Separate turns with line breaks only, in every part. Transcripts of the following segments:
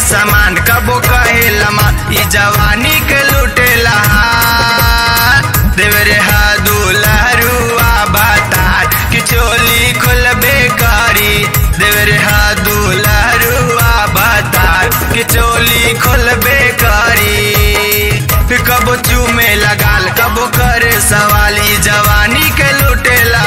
सामान कबो कहेला मा ई जवानी के लुटेला देवरे हा दुलहरुआ बातार कि चोली खोलबे करी देवरे हा दुलहरुआ बातार कि चोली खोलबे करी कबो चूमे लगाल कबो करे सवाली जवानी के लुटेला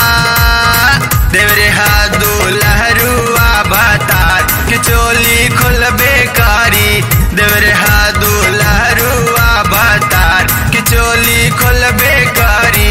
देवरे हा दुलहरुआ बातार कि चोली खोलबे करी देवरे हा दुलहरुआ बातार कि चोली खोलबे करी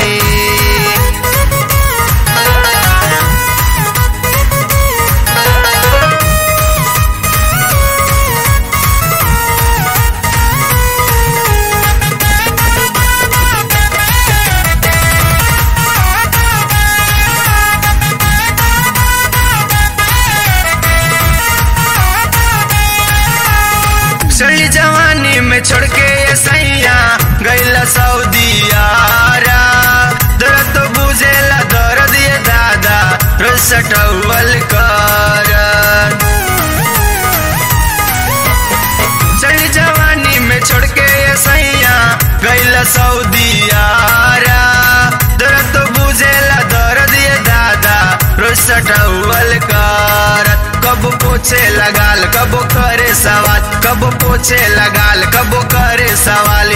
सही जवानी में छोड़ के ये सैया गैला सऊदी आरा दर्द तो बुझेला दर्द ये दादा रोज सटवल कर सही जवानी में छोड़ के ये सैया गैला सऊदी आरा दर्द तो बुझेला दर्द ये दादा रोज सटवल कर कब पोछे लगाल कब करे सवाल कब पोछे लगाल कब करे सवाल